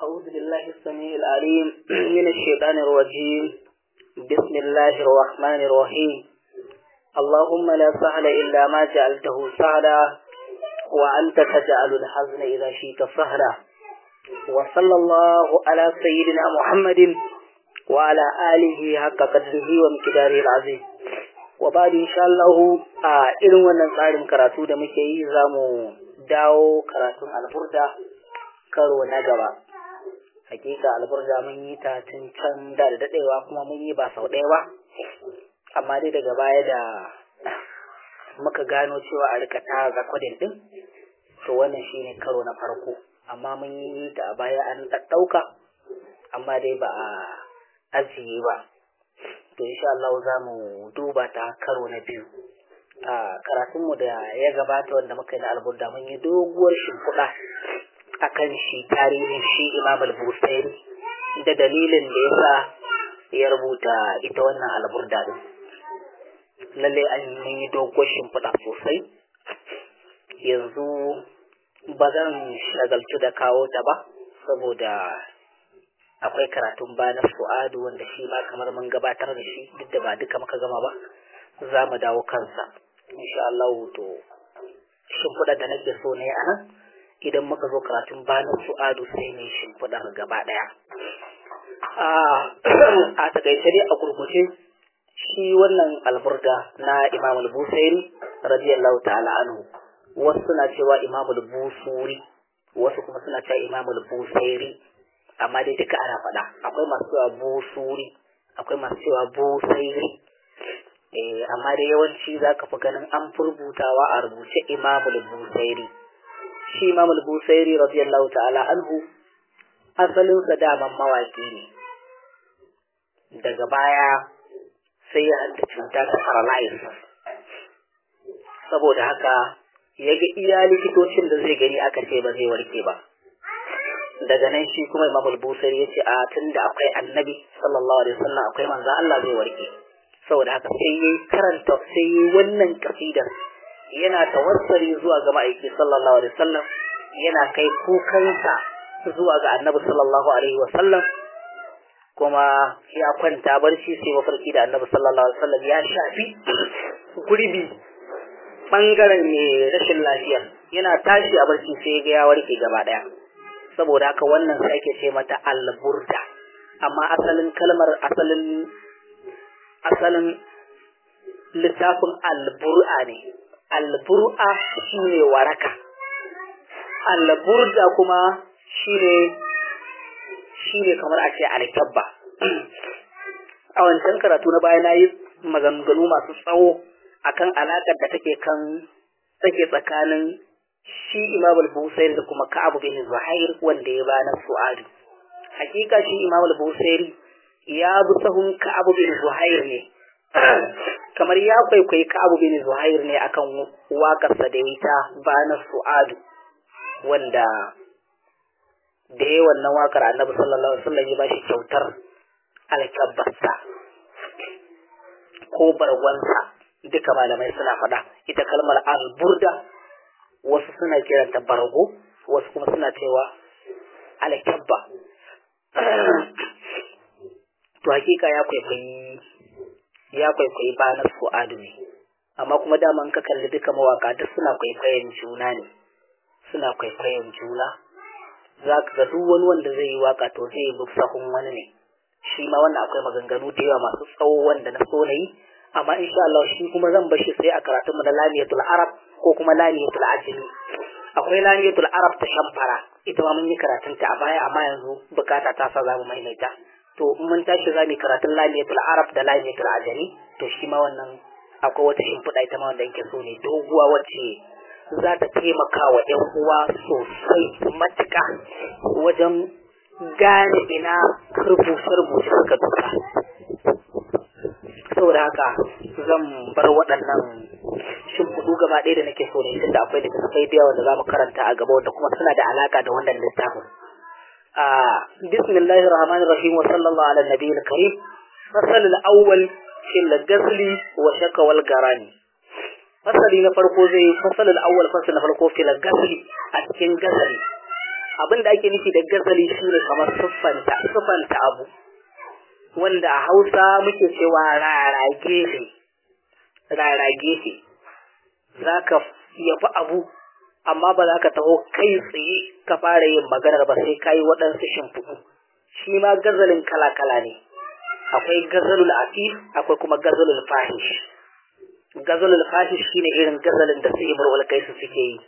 أعوذ بالله السميع العليم من الشيطان الرجيم بسم الله الرحمن الرحيم اللهم لا سهل إلا ما جعلته سهلا وأنت تجعل الحزن إذا شئت سهلا وصلى الله على سيدنا محمد وعلى آله حق قدره ومقداره العظيم وبعد إن شاء الله إذن wannan tsarin karatu da muke yi za mu dawo karatun alburda karo na gaba hakika alburda mun yi ta tun can da da dadewa kuma mun yi ba sau ɗaya ba amma dai daga baya da muka gano cewa a rika ta zakwadin din to wannan shine karo na farko amma mun yi ta a baya an ɗaɗɗauka amma dai ba a ajiye ba to insha Allah za mu duba ta karo na biyu a karatunmu da ya gabata wanda muka yi na alburda mun yi doguwar shimfiɗa akan shi tarihin shi imam al-busairi da dalilin da yasa ya rubuta ita wannan alburda din lalle an yi doguwar shimfiɗa sosai yanzu ba zan shagaltu da kawo ta ba saboda akwai karatun ba na su'adu wanda shi ma kamar mun gabatar da shi duk da ba duka muka gama ba za mu dawo kansa insha Allah to shimfiɗar da nake so ne a nan idan muka zo karatun banin su'adu sai ne shimfiɗar gaba ɗaya a takaice dai a gurguje shi wannan alburda na imam al-busairi radiyallahu ta'ala anhu wasu suna cewa imam al-busuri wasu kuma suna cewa imam al-busairi amma dai duka ana faɗa akwai masu cewa busuri akwai masu cewa busairi eh amma dai yawanci zaka fi ganin an furbutawa a rubuce imam al-busairi shi Imam al-Busairi radiyallahu ta'ala anhu asalin sa daman mawaki ne daga baya sai ya hanta cuta ta paralysis saboda haka ya ga iya likitocin da zai gani aka ce ba zai warke ba daga nan shi kuma Imam al-Busairi ya ce a tunda akwai annabi sallallahu alaihi wasallam akwai manzo Allah zai warke saboda haka sai yayi karanta sai yayi wannan kasidar yana tawassali zuwa ga ma'aiki sallallahu alaihi wasallam yana kai kukansa zuwa ga annabi sallallahu alaihi wasallam kuma ya kwanta barci sai mafarki da annabi sallallahu alaihi wasallam ya shafi gurbi bangaren mai rashin lafiya yana tashi a barci sai ga ya warke gaba daya saboda haka wannan sai ake ce mata alburda amma asalin kalmar asalin asalin littafin albur'a ne albur'a shine waraka alburda kuma shine shine kamar a ce alkabba a wancan karatu na baya nayi maganganu masu tsawo akan alakar da take kan take tsakanin shi Imam al-Busairi da kuma Ka'ab bin Zuhair wanda ya bana su'adu hakika shi Imam al-Busairi ya bi sahun Ka'ab bin Zuhair ne kamar ya kwaikwayi Ka'abu bin Zuhair ne akan waƙarsa da ita bana Su'adu wanda da ya wannan waƙar Annabi sallallahu alaihi wasallam ya bashi kyautar alkabbarsa ko barwansa duka malamai suna faɗa ita kalmar alburda wasu suna kiranta bargo wasu kuma suna cewa alkabba to hakika ya kwaikwayi ya kwaikwayi banar fu'adu ne amma kuma daman ka kalli duka mawaka duk suna kwaikwayon juna ne suna kwaikwayon juna za ka ga duk wani wanda zai yi waka to zai bi sahun wani ne shi ma wannan akwai maganganu da yawa masu tsawo wanda na so na yi amma insha Allah shi kuma zan bar shi sai a karatun mu na lamiyatul arab ko kuma lamiyatul ajami akwai lamiyatul arab ta shamfara ita ma mun yi karatun ta a baya amma yanzu bukata ta sa za mu maimaita to in mun tashi za mu karatun lamiyatul arab da lamiyatul ajami to shi ma wannan akwai wata shimfiɗa ita ma wanda yake so ne doguwa wacce za ta taimaka wa ƴan uwa sosai matuƙa wajen gane ina rubuce-rubuce suka duka saboda haka zan bar waɗannan shimfiɗu gaba ɗaya da nake so ne tunda akwai littattafai da yawa da za mu karanta a gaba wanda kuma suna da alaƙa da wannan littafin بسم الله الرحمن الرحيم وصلى الله على النبي الكريم فصل الأول في الغزل وشك والقران فصل نفرقو زي فصل الأول فصل نفرقو في الغزل أتكين غزل abin da ake nufi da gazali shine kamar siffanta siffanta abu wanda a Hausa muke cewa rarage ne rarage ne zaka yafi abu amma ba za ka taho kai tsaye ka fara yin maganar ba sai ka yi waɗansu shimfiɗu shi ma gazalin kala-kala ne akwai gazalul asif akwai kuma gazalul fahish gazalul fahish shine irin gazalin da su imrul kaisu suke yi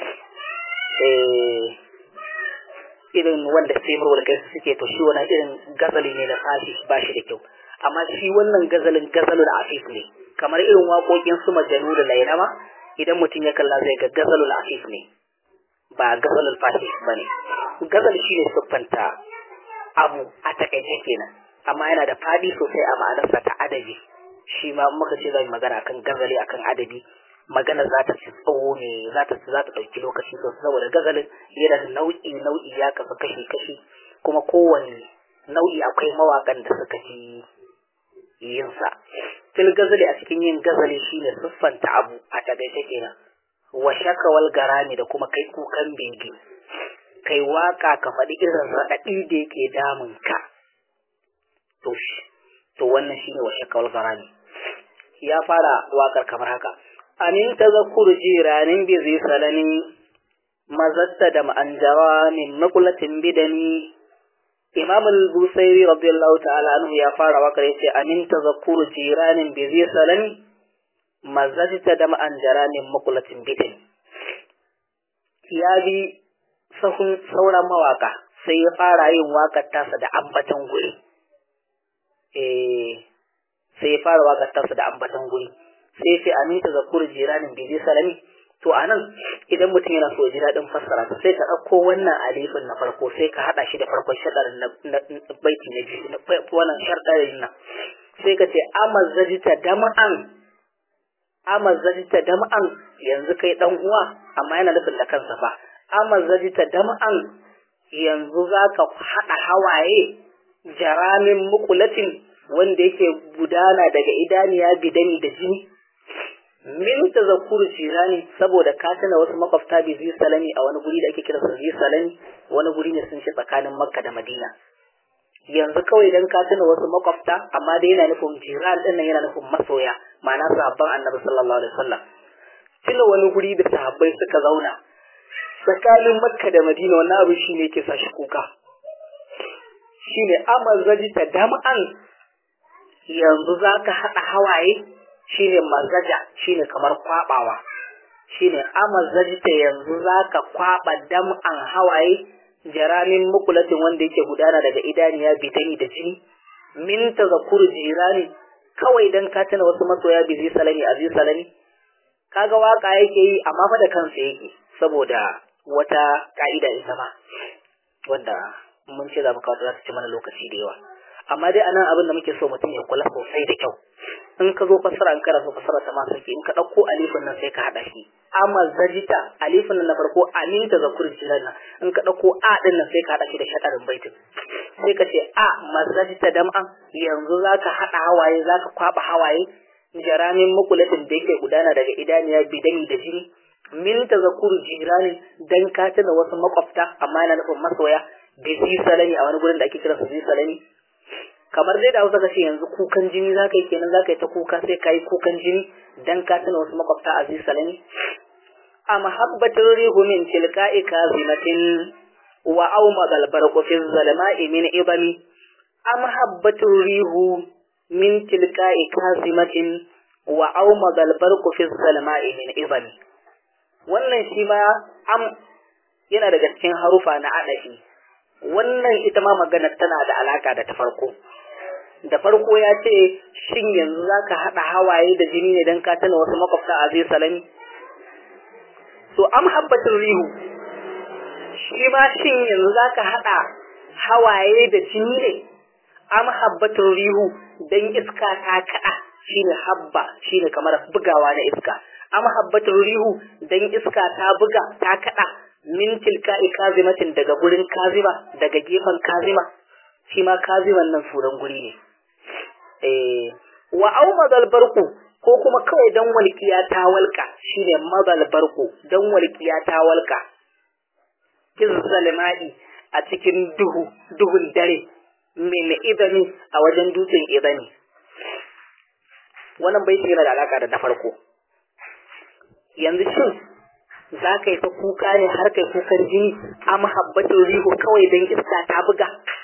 eh irin wanda su imrul kaisu suke to shi wannan irin gazali ne na fahish ba shi da kyau amma shi wannan gazalin gazalul asif ne kamar irin waƙoƙin su majanu da lainama idan mutum ya kalla zai ga gazalul afif ne ba gazalul fahish ba ne gazal shi ne siffanta abu a takaice kenan amma yana da fadi sosai a ma'anarsa ta adabi shi ma muka ce zai magana akan gazali akan adabi magana za ta ci tsawo ne za ta za ta ɗauki lokaci sosai saboda gazalin yana da nau'i nau'i ya kafa kashi kashi kuma kowane nau'i akwai mawaƙan da suka fi yinsa fil gazali a cikin yin gazali shine siffanta abu a tagaice kenan wa shakawal garami da kuma kai kukan bege kai waka ka faɗi irin raɗaɗi da yake damun ka to to wannan shine wa shakawal garami ya fara wakar kamar haka amin tazakkuru jiranin bi zai salani mazatta da ma'anjara min makulatin bidani Imam al-Busairi radiyallahu ta'ala anhu ya fara wakar yace amin tazakkuru jiranin bi zai salami mazajta da ma'an jaranin makulatin bidin ya bi sahun sauran mawaka sai ya fara yin wakar tasa da ambatan guri eh sai ya fara wakar tasa da ambatan guri sai ya ce amin tazakkuru jiranin bi zai salami to anan idan mutum yana so ji daɗin fassara ta sai ka ɗauko wannan alifin na farko sai ka haɗa shi da farkon shaɗarin na baiti na biyu wannan shaɗarin nan sai ka ce amazzajita dama'an amazzajita dama'an yanzu kai ɗan uwa amma yana nufin da kansa fa amazzajita dama'an yanzu za ka haɗa hawaye jaramin mukulatin wanda yake gudana daga idaniya bidani da jini min tazakkuru jirani saboda ka tana wasu makwabta bi zai salami a wani guri da ake kira zai salami wani guri ne sun shi tsakanin makka da madina yanzu kawai dan ka tana wasu makwabta amma dai yana nufin jiran din nan yana nufin masoya ma'ana sahabban annabi sallallahu alaihi wasallam tuna wani guri da sahabbai suka zauna tsakanin makka da madina wannan abu shine yake sa shi kuka shine amazaji ta dam'an yanzu zaka hada hawaye shine mazaja shine kamar kwabawa shine amazajta yanzu zaka kwaba dam'an hawaye jaramin mukulatin wanda yake gudana daga idaniya bidani da jini min tazakkur jirani kawai dan ka tana wasu masoya bi zai salami a zai salami kaga waka yake yi amma fa da kansa yake saboda wata ka'ida ita ma wanda mun ce za mu kawo za ta ci mana lokaci da yawa amma dai anan abin da muke so mutum ya kula sosai da kyau in ka zo fassara in kana so fassara ta ma sarki in ka ɗauko alifin nan sai ka haɗa shi amma zajita alifin nan na farko amin ta zakur jiran nan in ka ɗauko a ɗin nan sai ka haɗa shi da shaɗarin baitin sai ka ce a mazajita dam'an yanzu za ka haɗa hawaye za ka kwaɓa hawaye jaramin makulatin da yake gudana daga idaniya bidani da jini min ta zakuru jirani dan ka tuna wasu makwabta amma yana nufin masoya bi salami a wani gurin da ake kira su salami kamar dai da hausa kace yanzu kukan jini zaka yi kenan zaka yi ta kuka sai ka yi kukan jini dan ka tuna wasu makwabta aziz salami a mahabbatin rihu min tilka'i kazimatin wa aw madal barqu fi zalma'i min ibami a mahabbatin rihu min tilka'i kazimatin wa aw madal barqu fi zalma'i min ibami wannan shi ma am yana daga cikin harufa na adafi wannan ita ma magana tana da alaka da ta farko da farko ya ce shin yanzu za ka haɗa hawaye da jini ne don ka tana wasu makwabta a zai salami to am habbatin rihu shi ma shin yanzu za ka haɗa hawaye da jini ne am habbatin rihu don iska ta kaɗa shine habba shine kamar bugawa na iska am habbatin rihu don iska ta buga ta kaɗa min tilka'i kazimatin daga gurin kazima daga gefen kazima shi ma kaziman nan suran guri ne eh wa au madal barku ko kuma kawai dan walƙiya ta walƙa shine madal barku dan walƙiya ta walƙa zalmai a cikin duhu duhun dare min idani a wajen dutsen idani wannan bai yana da alaka da na farko yanzu shin za ka yi ta kuka ne har kai kukan jini a mahabbatin riho kawai don iska ta buga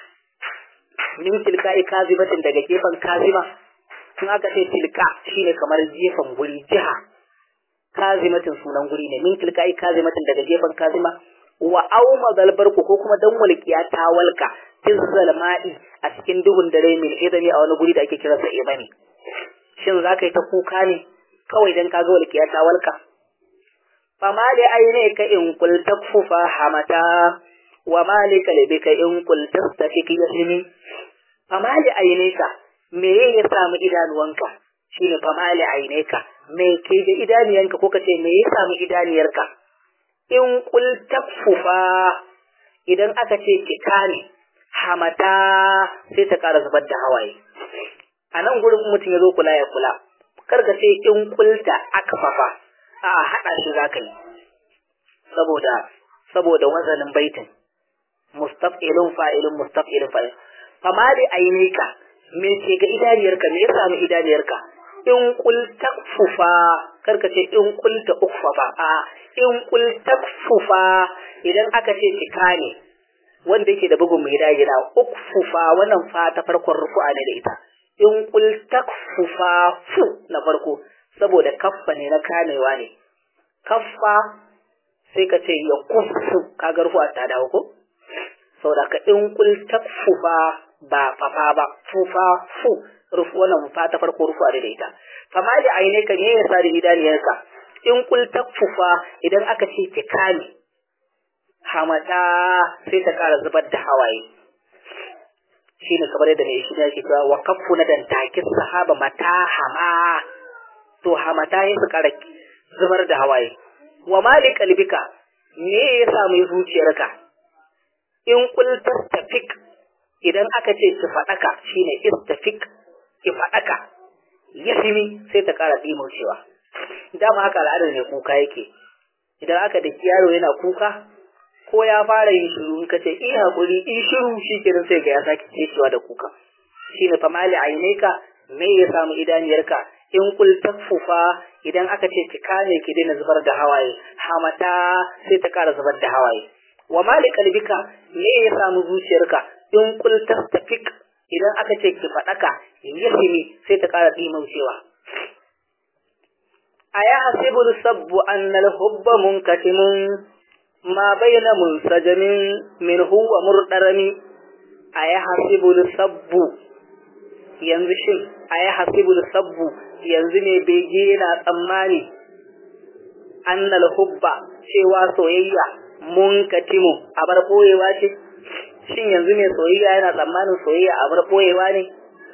min tilka kazibatin daga gefen kazima in aka ce tilka shine kamar gefen guri jiha kazimatin sunan guri ne min tilka kazimatin daga gefen kazima wa au madalbarku ko kuma dan walqiya ta walka fil zalma'i a cikin duhun dare min idami a wani guri da ake kiransa imani shin za ka yi ta kuka ne kawai dan ka ga walqiya ta walka fama da aine ka in kul takfufa hamata wa malika libika in kul tastafik yasmi fama da aine ka me ya samu idanuwanka shine fama da aine ka me ke da idaniyanka ko kace me ya samu idaniyarka in kul takfufa idan aka ce kika ne hamata sai ta ƙara zubar da hawaye a nan gurin mutum ya zo kula ya kula kar ka ce in kulta akfafa a haɗa shi za ka yi saboda saboda wazanin baitin mustaf'ilun fa'ilun mustaf'ilun fa'il fama da ainika me ke ga idaniyarka me ya samu idaniyarka in kul takfufa kar ka ce in kulta ukfafa a in kul takfufa idan aka ce cika ne wanda yake da bugun mai dagina ukfufa wannan fa ta farkon rufu'a ne da ita in kul takfufa fu na farko saboda kaffa ne na kamewa ne kaffa sai ka ce ya kufu kaga rufu'a ta dawo ko saboda ka in kul takfufa ba fafa ba fufa fu rufu wannan fa ta farko rufu'a ne da ita fama da aine ka ne yasa da idaniyarka in kul takfufa idan aka ce ki kame hamata sai ta kara zubar da hawaye shine kamar yadda mai shi ne yake cewa wa kaffu na dan takin sahaba mata hama to hamata ya su kara zubar da hawaye wa mali kalbika me ya samu zuciyarka in kul tastafik idan aka ce ki fadaka shine istafik ki fadaka yasimi sai ta kara cewa. dama haka al'adar ne kuka yake idan aka da yaro yana kuka ko ya fara yin shiru in kace in hakuri in shiru shikenan sai ga ya saki cewa da kuka shine fa mali aineka me ya samu idaniyarka in kul takfufa idan aka ce ki kame ki daina zubar da hawaye hamata sai ta kara zubar da hawaye wa mali kalbika me ya samu zuciyarka in kul tastafik idan aka ce ki fadaka yahimi sai ta kara cewa. aya hasibul sabbu anna al-hubba munkatimun ma bayna munsajamin minhu wa murdarami aya hasibul sabbu yanzu shin aya hasibul sabbu yanzu ne bege yana tsammani anna al-hubba cewa soyayya munkatimu abar boyewa ce shin yanzu ne soyayya yana tsammanin soyayya abar boyewa ne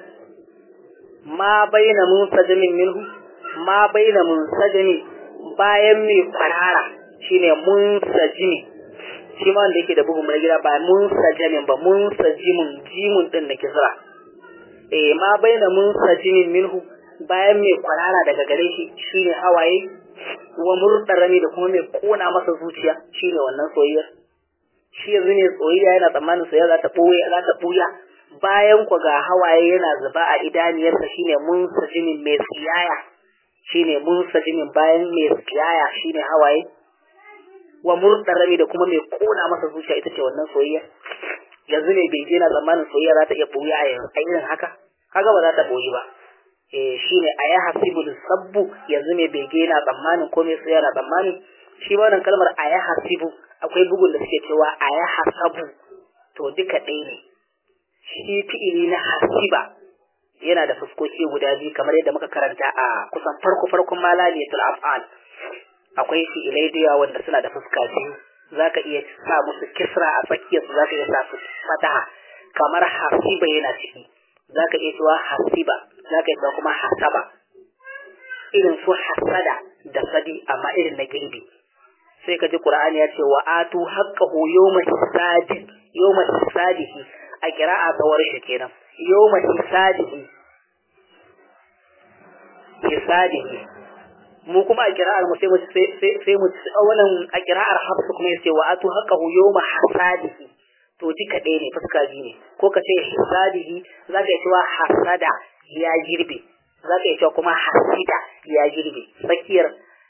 ma bayna munsajamin minhu ma baina munsajimi bayan mai kwarara shine munsajimi shi ma wanda yake da bugun mai gida ba munsajamin ba munsajimin jimun din da kisra eh ma baina munsajimin minhu bayan mai kwarara daga gare shi shine hawaye wa murdarami da kuma mai kona masa zuciya shine wannan soyayyar shi yanzu ne soyayya yana tsammanin soyayya za ta boye za ta buya bayan ku ga hawaye yana zuba a idaniyarsa shine munsajimin mai tsiyaya shine munsajimin bayan mai tsiyaya shine hawaye wa murdarami da kuma mai kona masa zuciya ita ce wannan soyayya yanzu ne bai na tsammanin soyayya za ta iya boye a irin haka kaga ba za ta boye ba eh shine aya hasibul sabbu yanzu ne bai na tsammanin ko mai soyayya na tsammanin shi wannan kalmar aya hasibu akwai bugun da suke cewa aya hasabu to duka ɗaya ne shi fi'ili na hasiba yana da fuskoki guda biyu kamar yadda muka karanta a kusan farko farkon malaliyatul af'al akwai fi'ilai da yawa wanda suna da fuska biyu zaka iya sa musu kisra a tsakiyar su zaka iya sa su fataha kamar hasiba yana ciki zaka iya cewa hasiba zaka iya cewa kuma hasaba irin su hasada da sadi amma irin na girbi sai ka ji qur'ani ya ce wa atu haqqahu yawma hisadi yawma hisadihi a kira'a tsawar shi kenan yawma hisadihi hisadihi mu kuma a kira'ar mu sai mu sai mu wannan a kira'ar hafsu kuma yace wa atu haqqahu yawma hasadihi to duka ɗaya ne fuska biyu ne ko ka ce hasadihi zaka yi cewa hasada ya girbe zaka yi cewa kuma hasida ya girbe tsakiyar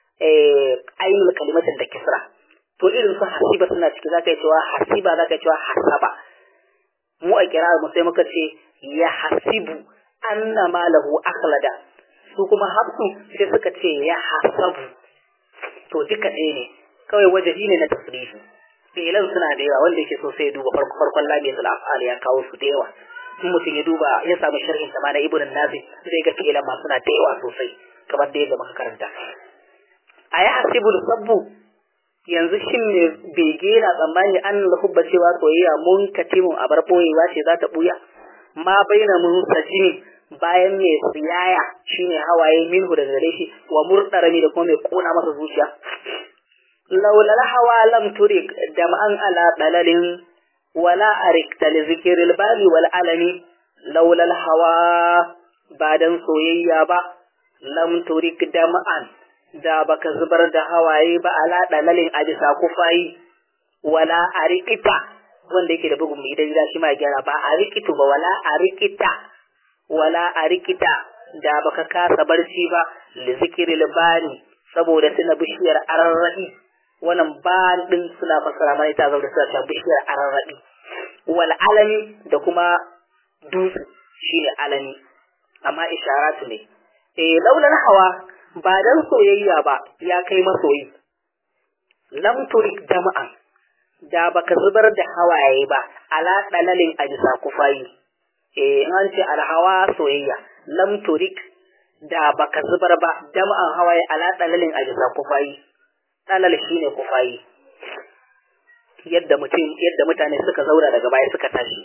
ainul kalimatin da kisra to irin su hasiba suna ciki zaka yi cewa hasiba zaka yi cewa hasaba mu a kira'ar mu sai muka ce ya hasibu anna malahu akhlada su kuma hafsu sai suka ce ya hasabu to duka ɗaya ne kawai wajahi ne na tasrifi fi'ilan suna da yawa wanda yake so sai ya duba farko farkon lamiyatul af'al ya kawo su da yawa in mutum ya duba ya samu sharhin sama na ibn nafi zai ga fi'ilan ma suna da yawa sosai kamar da yadda muka karanta a ya hasibul sabbu yanzu shin ne bege na tsammani an lahubba cewa soyayya mun katimun a bar boyewa ce za ta buya ma baina mun sajini bayan mai tsiyaya shine hawaye minhu daga gare shi wa murdarami da kuma mai kona masa zuciya laulal hawa lam turik dam'an ala dalalin wala arikta li zikril bali wal alami laulal hawa ba dan soyayya ba lam turik dam'an da baka zubar da hawaye ba ala dalalin a bisa kufayi wala arikita wanda yake da bugun mai idan shi ma gyara ba arikitu ba wala arikita wala a rikita da baka kasa barci ba li zikiril bani saboda tuna bishiyar ararraɗi wannan ban din suna fassara mana ita zaune suna cewa bishiyar ararraɗi wal alami da kuma dutse shine alami amma isharatu ne eh laulan hawa ba dan soyayya ba ya kai masoyi lam turik jama'an da baka zubar da hawaye ba ala dalalin ajisa kufayi eh an ce alhawa soyayya lam turik da baka zubar ba jama'an hawaye ala dalalin ajisa kufayi dalal shine kufayi yadda mutum yadda mutane suka zauna daga baya suka tashi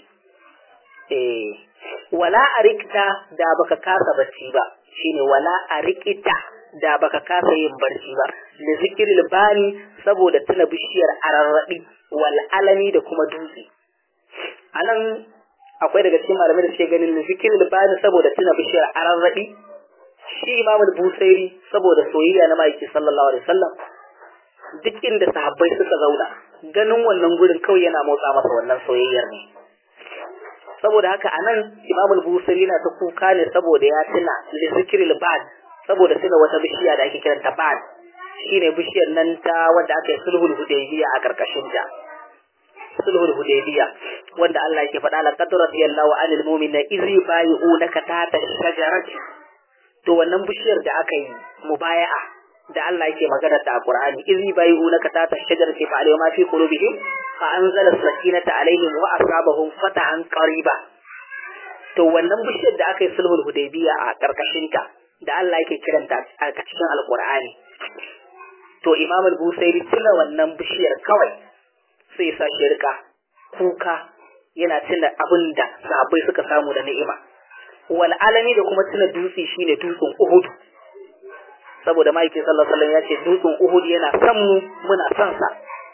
eh wala arikta da baka kasa bacci ba shine wala arikita da baka kasa yin barci ba da zikiril bani saboda tuna bishiyar ararrabi wal alami da kuma dutse anan akwai daga cikin malamai da suke ganin zikiril bani saboda tuna bishiyar ararrabi shi imam busairi saboda soyayya na maiki sallallahu alaihi wasallam duk inda sahabbai suka zauna ganin wannan gurin kawai yana motsa masa wannan soyayyar ne saboda haka anan imam busairi yana ta kuka ne saboda ya tuna zikiril bani saboda tuna wata bishiya da ake kiranta bad shine bishiyar nan ta wanda aka yi sulhul hudaybiya a karkashin ta sulhul hudaybiya wanda Allah yake faɗa la qad radiyallahu anil mu'minina idh yubayyi'unaka tahta shajarati to wannan bishiyar da aka yi mubaya'a da Allah yake magana ta a Qur'ani idh yubayyi'unaka tahta shajarati fa alayhi ma fi qulubihim fa anzala sakinata alaihim wa asabahum fatahan qariba to wannan bishiyar da aka yi sulhul hudaybiya a karkashin ta da Allah yake kiranta a cikin alkur'ani to imam al-busairi tuna wannan bishiyar kawai sai sa shi rika kuka yana tuna abin da sahabbai suka samu da ni'ima wal alami da kuma tuna dutse shine dutsen uhud saboda ma'aikin sallallahu alaihi wasallam ya ce dutsen uhud yana son mu muna son sa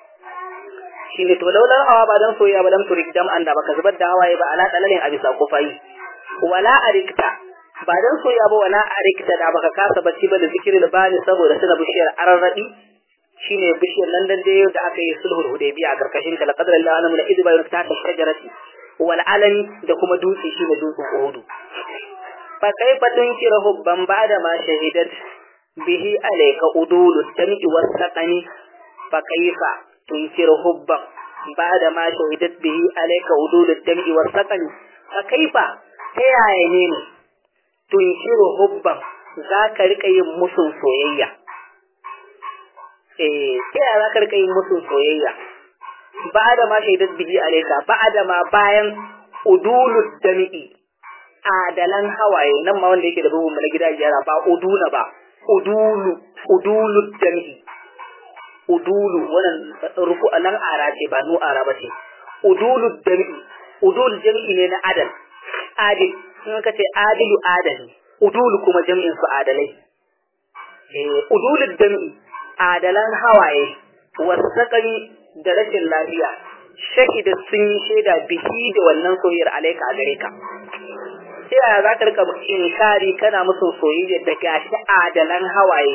shine to laula hawa ba dan soyayya ba lam turik dam an da baka zubar da hawaye ba ala dalalin abisa kufayi wala arikta ba dan soya ba wala a rikita da baka kasa bacci ba da zikirin bani saboda suna bishiyar ararraɗi shine bishiyar nan dan dai da aka yi sulhul hudaybiya a karkashin ta laqad lillahi alamu la idba yurta ta shajarati wal alami da kuma dutse shine dutsen uhudu fa kaifa tunkira hubban ba'da ma shahidat bihi alayka udulu tam'i wasaqani fa kaifa tunkira hubban ba'da ma shahidat bihi alayka udulu tam'i wasaqani fa kaifa ta yaya ne ne tunshiru hubban za ka rika yin musun soyayya eh ta yaya za ka rika yin musun soyayya ba da ma shaidat bihi alaika ba da ma bayan udulu dami'i adalan hawaye nan ma wanda yake da bugun na gida gyara ba uduna ba udulu udulu dami'i udulu wannan rufu nan ara ce ba nu ara ba ce udulu dami'i udul jami'i ne na adal adil in ka ce adilu adali udulu kuma jami'in su adalai eh udulul jami'i adalan hawaye wasaqani da rashin lafiya shahida sun yi shaida bihi da wannan soyayyar alaika a gare ka sai yaya za ka rika inkari kana musu soyayya da gashi adalan hawaye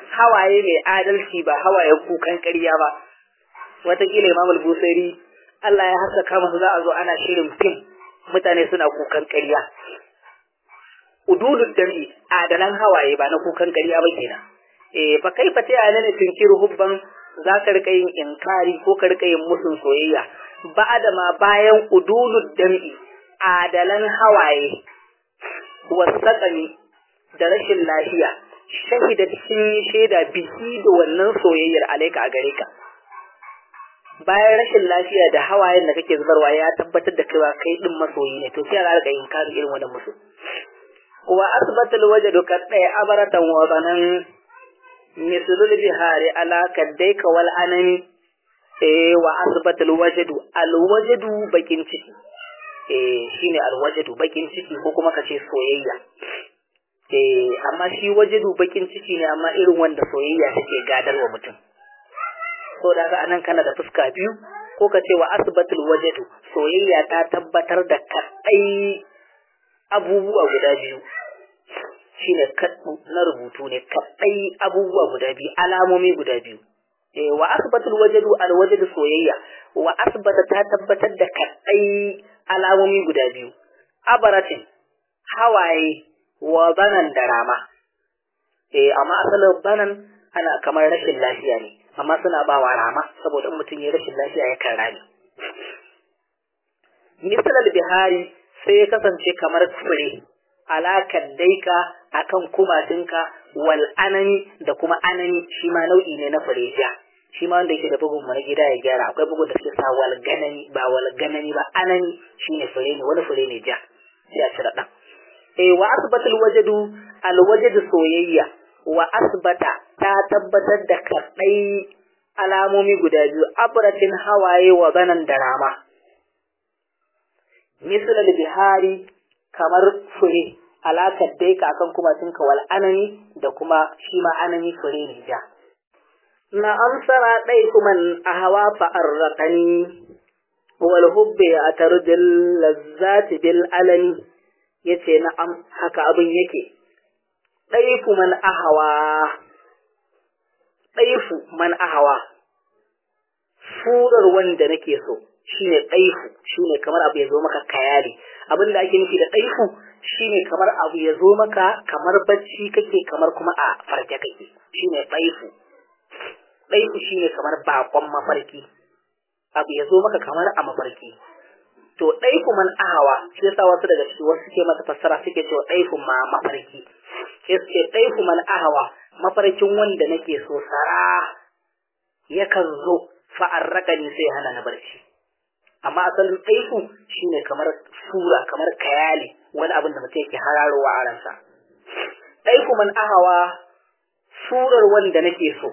hawaye mai adalci ba hawaye kukan ƙarya ba wataƙila imam al-busairi Allah ya haskaka masa za a zo ana shirin fim mutane suna kukan ƙarya ududud dami adalan hawaye ba na kukan ƙarya ba kenan eh fa kaifa ta yana ne tunkiru hubban za ka rika yin inkari ko ka rika yin musun soyayya ba'da ma bayan ududud dami adalan hawaye wasaƙani da rashin lafiya shahida sun yi shaida biki da wannan soyayyar alaika a gare ka bayan rashin lafiya da hawayen da kake zubarwa ya tabbatar da cewa kai din masoyi ne to sai a rika yin kari irin wannan musu wa asbata alwajd kad ay abaratan wa banan mislul bihari ala kaddaika wal anani eh wa asbata alwajd alwajd bakin ciki eh shine alwajdu bakin ciki ko kuma kace soyayya eh amma shi wajadu bakin ciki ne amma irin wanda soyayya take gadarwa mutum so da ga anan kana da fuska biyu ko kace wa asbatul wajadu soyayya ta tabbatar da kadai abubuwa guda biyu shine kaddu na rubutu ne kadai abubuwa guda biyu alamomi guda biyu eh wa asbatul wajadu alwajadu soyayya wa asbata ta tabbatar da kadai alamomi guda biyu abaratin hawaye wa banan da rama eh amma asalin banan ana kamar rashin lafiya ne amma suna ba wa rama saboda mutum ya rashin lafiya ya kan rami misalar bihari sai ya kasance kamar fure alakar daika akan kumatinka wal anani da kuma anani shi ma nau'i ne na fure ja shi ma wanda yake da bugun mu na gida ya gyara akwai bugun da suke sa wal ganani ba wal ganani ba anani shine fure ne wani fure ne ja sai a cire dan eh wa asbatal wajadu al wajadu soyayya wa asbata ta tabbatar da kadai alamomi guda biyu abratin hawaye wa banan da rama misal bihari kamar fure alakar dai ka akan kuma sun wal anani da kuma shi ma anani fure ne ja na amsara ɗai kuma a hawa fa'arraƙani wal hubbe a tarjin lazzati bil alani ya ce na am haka abin yake ɗaifu man ahawa ɗaifu man ahawa furar wanda nake so shine ɗaifu shine kamar abu ya zo maka kayali abin da ake nufi da ɗaifu shine kamar abu ya zo maka kamar bacci kake kamar kuma a farke kake shine ɗaifu ɗaifu shine kamar bakon mafarki abu ya zo maka kamar a mafarki to ɗaifu man ahawa shi yasa wasu daga ciki wasu suke masa fassara suke cewa ɗaifu ma mafarki sai suke ɗaifu man ahawa mafarkin wanda nake so sara yakan zo fa'arraka ni sai hana na barci amma asalin ɗaifu shine kamar sura kamar kayali wani abin da mutum yake hararowa a ransa ɗaifu man ahawa surar wanda nake so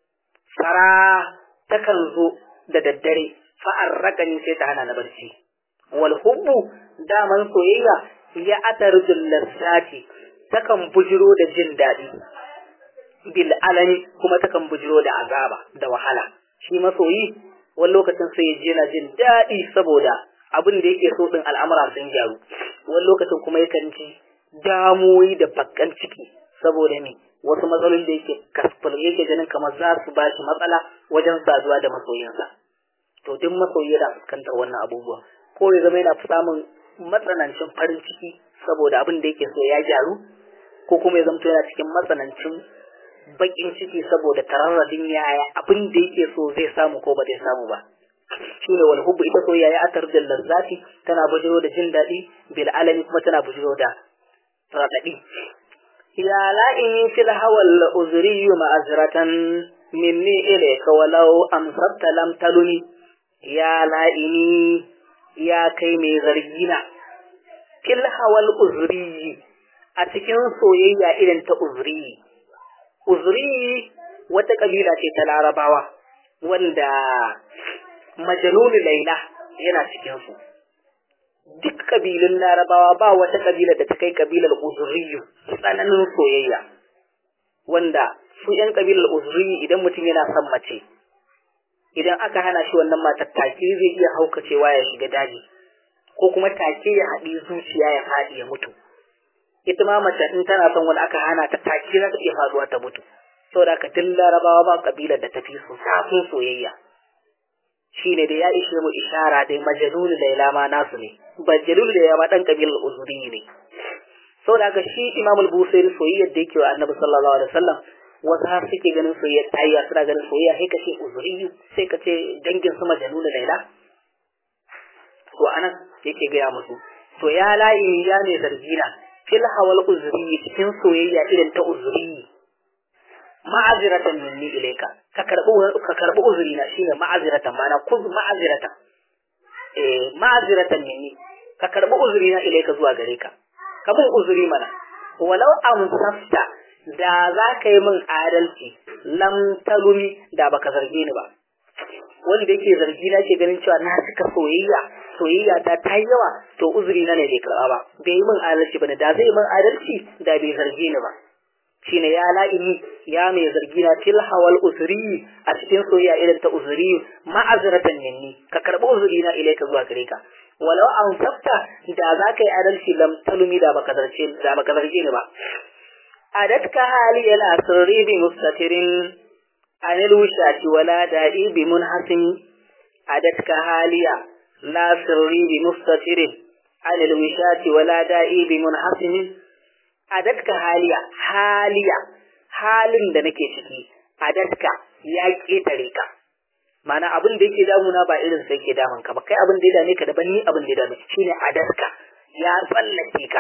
sara takan zo da daddare fa'arraka ni sai ta hana na barci wal hubbu daman soyayya ya atarjul lassati takan bujiro da jin daɗi bil alani kuma takan bujiro da azaba da wahala shi masoyi wani lokacin sai ya je yana jin daɗi saboda abin da yake so din al'amura sun gyaru wani lokacin kuma yakan ji damuwoyi da bakkan ciki saboda me wasu matsalolin da yake kasfal yake ganin kamar za su ba shi matsala wajen saduwa da masoyinsa to duk masoyi yana fuskantar wannan abubuwa ko ya zama yana samun matsanancin farin ciki saboda abin da yake so ya gyaru ko kuma ya zama yana cikin matsanancin bakin ciki saboda tararradin yaya abin da yake so zai samu ko ba zai samu ba shi ne wal hubbu ita soyayya ya atar da lazzati tana bujiro da jin daɗi bil alami kuma tana bujiro da raɗaɗi ya la'ini fil hawal uzri ma'azratan minni ilayka walau amsarta lam taluni ya la'ini ya kai mai zargina fil hawal uzri a cikin soyayya irin ta uzri uzri wata kabila ce ta larabawa wanda majanunu laila yana cikin su duk kabilun larabawa ba wata kabila da ta kai kabilar uzuriyu tsananin soyayya wanda su yan kabilar uzuriyu idan mutum yana son mace idan aka hana shi wannan matar take zai iya haukacewa ya shiga daji ko kuma take ya haɗi zuciya ya faɗi ya mutu ita ma mace in tana son wani aka hana ta take za ta iya faduwa ta mutu saboda ka tun larabawa ba kabilar da tafi su zafin soyayya shine da ya ishe mu ishara da majalul laila ma nasu ne majalul laila ma dan kabilar uzuri ne saboda ka shi imam al-busairi soyayyar da yake wa annabi sallallahu alaihi wasallam wasu har suke ganin soyayya tayya suna ganin soyayya sai ka ce uzuri sai ka ce dangin su majalul laila to anan yake gaya musu to ya la'i ya ne zargina fil hawal uzuri cikin soyayya irin ta uzuri ma'aziratan minni ilayka ka karbi ka karbi uzuri na shine ma'aziratan mana kuz ma'aziratan eh ma'aziratan minni ka karbi uzuri na ilayka zuwa gare ka ka bin uzuri mana walau amsafta da za ka yi min adalci lam talumi da baka zarge ni ba wanda yake zargi na ke ganin cewa na cika soyayya soyayya ta ta yawa to uzuri na ne bai karba ba bai yi min adalci bane da zai min adalci da bai zarge ni ba shine ya la'ini ya mai zargi na til hawal usri a cikin soyayya irin ta uzuri ma'azratan minni ka karbi uzuri na ilaika zuwa gare ka walau an tafta da za ka yi adalci lam talumi da baka zarce da baka zarge ni ba adatka hali al asri bi mustatirin anil wushati wala da'i bi munhasim adatka haliya la sirri bi mustatirin anil wushati wala da'i bi munhasim adatka haliya haliya halin da nake ciki adatka ya ketare ka mana abin da yake damuna ba irin sai yake damun ka ba kai abin da ya dame ka daban ni abin da ya dame shine adatka ya tsallake ka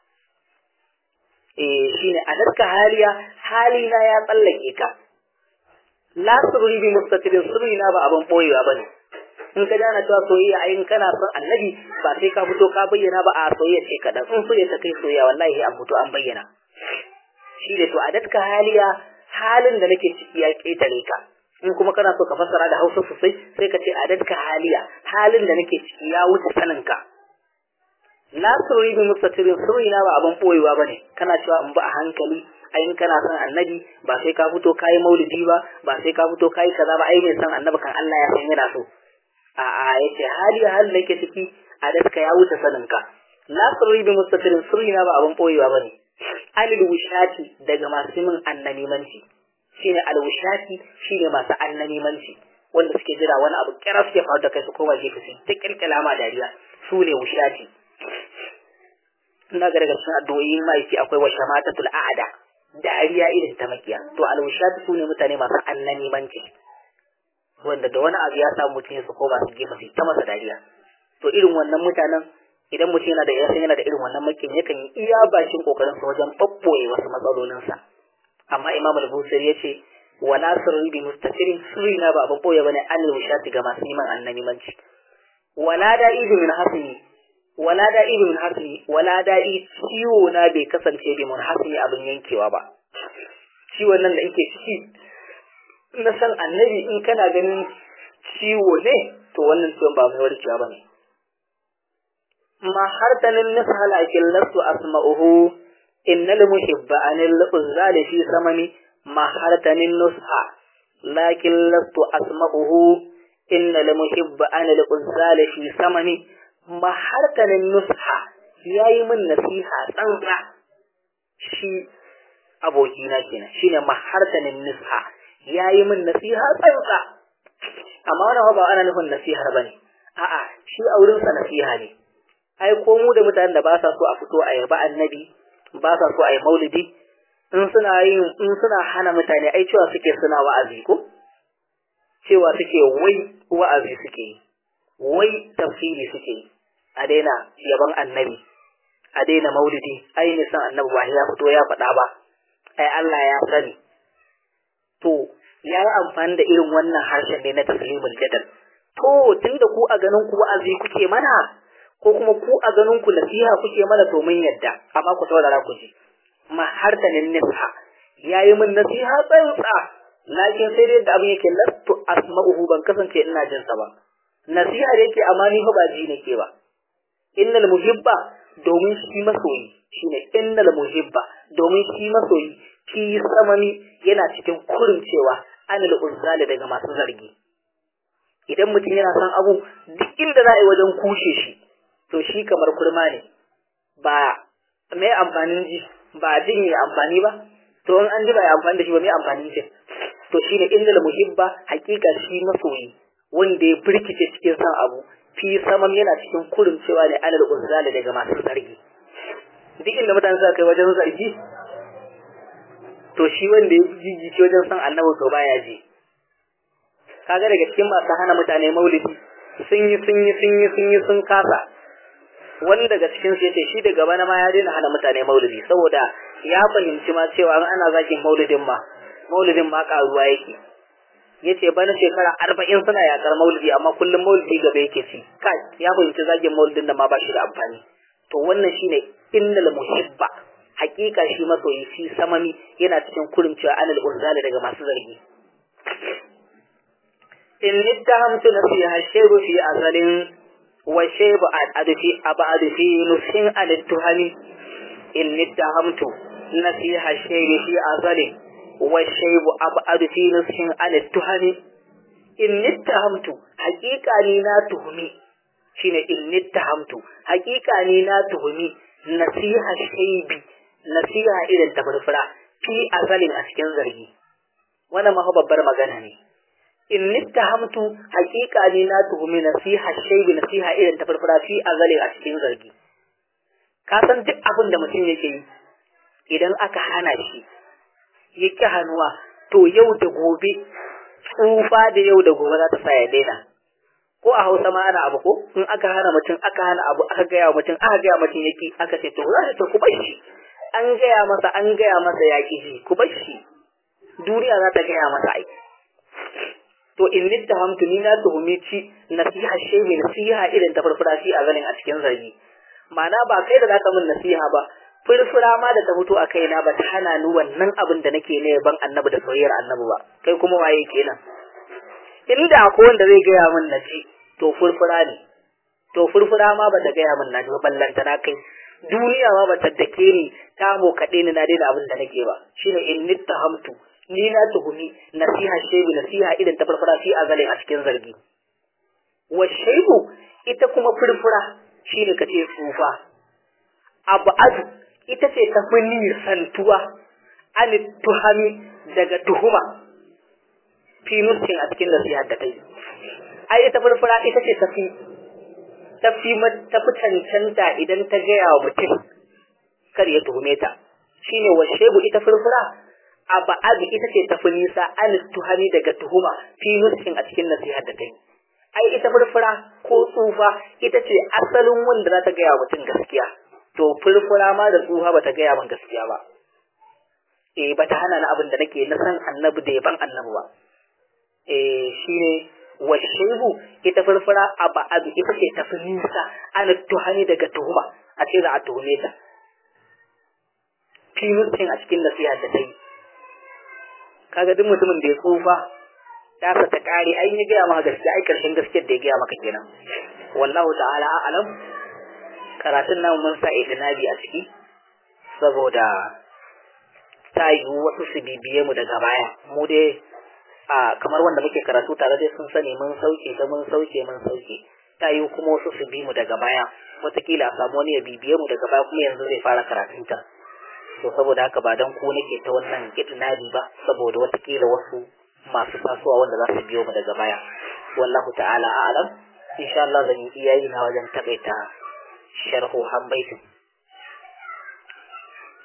eh shine adatka haliya halina ya tsallake ka la sirri bi mustatirin sirri na ba abin boyewa bane in ka dana cewa soyayya ayin kana son annabi ba sai ka fito ka bayyana ba a soyayya ce kadan in soyayya ta kai soyayya wallahi an fito an bayyana shi da to adatka haliya halin da nake ciki ya ketare ka in kuma kana so ka fassara da Hausa sosai sai ka ce adatka haliya halin da nake ciki ya wuce sanin ka la sirri bi mustatirin sirri na ba abin boyewa bane kana cewa in ba a hankali ayin kana son annabi ba sai ka fito kayi maulidi ba ba sai ka fito kayi kaza ba ai mai son annabi kan Allah ya san yana so a a yace hali hali nake ciki a daska ya wuce sanin ka la sirri bi mustatirin sirri na ba abin boyewa bane alil wushati daga masu min annamimanci shine al wushati shine masu annamimanci wanda suke jira wani abu kira suke faru da kai su koma gefe su ta kirkira ma dariya su ne wushati ina ga daga cikin addu'o'i mahaifi akwai wa shamatatul a'ada dariya irin ta makiya to alwushati su ne mutane masu annamimanci wanda da wani abu ya samu mutum su koma su gefe su ta masa dariya to irin wannan mutanen idan mutum yana da ya san yana da irin wannan makin yakan yi iya bakin kokarin sa wajen babboye wasu matsalolin sa amma imam al-busiri yace wala sirri bi mustaqirin sirri na ba abin boye bane an wushati ga masu neman annamimanci wala da'i min hasini wala da'i min hasini wala da'i ciwo na bai kasance bi mun hasini abin yankewa ba ciwon nan da yake ciki na san annabi in kana ganin ciwo ne to wannan ciwon ba mai warkewa bane ma hartanin nisa lakin lasu asma'uhu innal muhibba anil uzali fi samani ma hartanin nusha lakin lastu asma'uhu innal muhibba anil uzali fi samani ma hartanin nusha yayi min nasiha tsantsa shi abokina kenan shine ma hartanin nusha yayi min nasiha tsantsa amma wannan ba ana nufin nasihar bane a'a shi aurin sa nasiha ne ai ko mu da mutanen da ba sa so a fito a yaba annabi ba sa so a yi maulidi in suna yin in suna hana mutane ai cewa suke suna wa'azi ko cewa suke wai wa'azi suke yi wai tafsiri suke yi a daina yaban annabi a daina maulidi ai ne san annabi ba ya fito ya faɗa ba ai Allah ya sani to ya yi amfani da irin wannan harshen ne na taslimul jadal to tunda ku a ganin ku wa'azi kuke mana ko kuma ku a ganin ku nasiha kuke mana to mun yadda amma ku saurara ku ji ma har da nasiha yayi min nasiha tsantsa lakin sai dai da abin yake lastu asma'uhu ban kasance ina jin sa ba nasiha da yake amma ni fa ba ji nake ba innal muhibba domin shi masoyi shine innal muhibba domin shi masoyi ki samani yana cikin kurin cewa anil uzzali daga masu zargi idan mutum yana son abu duk inda za a yi wajen kushe shi to shi kamar kurma ne ba mai amfanin ji ba jin yi amfani ba to in an ji ba ya amfani da shi ba mai amfani shi to shine innal muhibba hakika shi masoyi wanda ya birkice cikin san abu fi saman yana cikin kurin cewa ne alal uzali daga masu zargi duk inda mutane suka kai wajen zargi to shi wanda ya jijjice wajen san annabi to baya ji kaga daga cikin masu hana mutane maulidi sun yi sun yi sun yi sun yi sun kasa wani daga cikin su yace shi daga bana ma ya daina hana mutane maulidi saboda ya fahimci ma cewa ana zakin maulidin ma maulidin ma karuwa yake yace bana shekara arba'in suna yakar maulidi amma kullum maulidi gaba yake ci kai ya fahimci zagin maulidin da ma ba shi da amfani to wannan shine innal muhibba hakika shi masoyi shi samami yana cikin kurin cewa anal unzali daga masu zargi in nittahamtu nasiha shaybu fi azalin wa shaybu adfi abad fi nushin al-tuhami in nittahamtu nasiha shaybu fi azalin wa shaybu abad fi nushin al-tuhami in nittahamtu hakika ni na tuhumi shine in nittahamtu hakika ni na tuhumi nasiha shaybi nasiha irin ta furfura fi azalin a cikin zargi wannan ma babbar magana ne in nittahamtu haqiqa ne na tuhumi nasiha shaybi nasiha irin ta furfura fi azalin a cikin zargi ka san duk abin da mutum yake yi idan aka hana shi yake hannuwa to yau da gobe tsufa da yau da gobe za ta sa ya daina ko a hausa ma ana abu ko in aka hana mutum aka hana abu aka gaya mutum aka gaya mutum yaki aka ce to za ta ku bar shi an gaya masa an gaya masa ya ƙi shi ku bar shi duniya za ta gaya masa ai to in nittahamtu ni na tuhumi ci nasiha shay mai nasiha irin ta furfura shi a ganin a cikin zargi ma'ana ba kai da zaka min nasiha ba furfura ma da ta fito a kaina ba ta hana ni wannan abin da nake ne ban annabi da soyayyar annabi ba kai kuma waye kenan inda akwai wanda zai gaya min na ci to furfura ne to furfura ma ba ta gaya min na ji ba ballanta na kai duniya ma bata dake ni ta mo kaɗe ni na daina abin da nake ba shine in nittahamtu ni na tuhumi nasiha shebi nasiha idan ta farfara fi azalin a cikin zargi wa shaibu ita kuma furfura shine kace tsufa abu adu ita ce ta fi nisantuwa an tuhami daga tuhuma fi nuskin a cikin nasiha da ta yi ai ita furfura ita ce ta fi tafi tafi cancanta idan ta gaya wa mutum kar ya tuhume ta shine wa shebu ita furfura a ba'abi ita ce tafi nisa an tuhani daga tuhuma fi nuskin a cikin nasiha da kai ai ita furfura ko tsufa ita ce asalin wanda za ta gaya wa mutum gaskiya to furfura ma da tsufa ba ta gaya min gaskiya ba eh ba ta hana ni abin da nake na san annabi da yaban annabi ba eh shine washaibu ita furfura a ba'adu ita ce tafi nisa ana tuhani daga tuhuma a ce za a tuhume ta fimustin a cikin nasiha da ta yi kaga duk mutumin da ya tsufa ta sa ta kare ai ya gaya maka gaskiya ai karshen gaskiyar da ya gaya maka kenan wallahu ta'ala a'lam karatun nan mun sa idinabi a ciki saboda ta yiwu wasu su bibiye mu daga baya mu dai a kamar wanda muke karatu tare dai sun sani mun sauke ta mun sauke mun sauke ta yi kuma wasu su bi mu daga baya wataƙila a samu wani ya bibiye mu daga baya kuma yanzu zai fara karatun ta to saboda haka ba dan ku nake ta wannan kitnadi ba saboda wataƙila wasu masu tasowa wanda za su biyo mu daga baya wallahu ta'ala a'lam insha Allah zan yi iyayi na wajen takaita sharhu han baitin